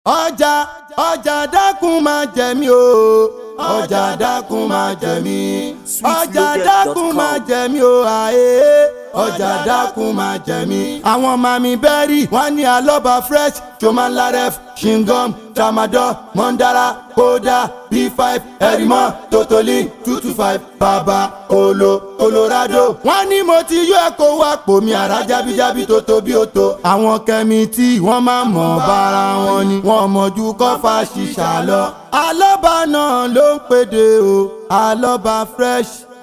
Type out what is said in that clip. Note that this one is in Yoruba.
ọjà ọjà dákun máa jẹ mí o ọjà dákun máa jẹ mí ọjà dákun máa jẹ mí o àyè ọjà dákun máa jẹ mí. àwọn mami bẹ́rì wọ́n ní alọ́ba fresh chomalaref shingom tramadol mondara koda b5 erimọ totoli two two five baba olo colorado. wọ́n ní mo ti yọ ẹ̀kọ́ wá pò mí àrà jábíjábí tó tóbi ó tó. àwọn kẹ́mi tí wọ́n máa mọ̀ bára wọn ni wọ́n mọ̀jú kọ́fà ṣìṣà lọ. alọ́ba náà ló ń pèdè o alọ́ba fresh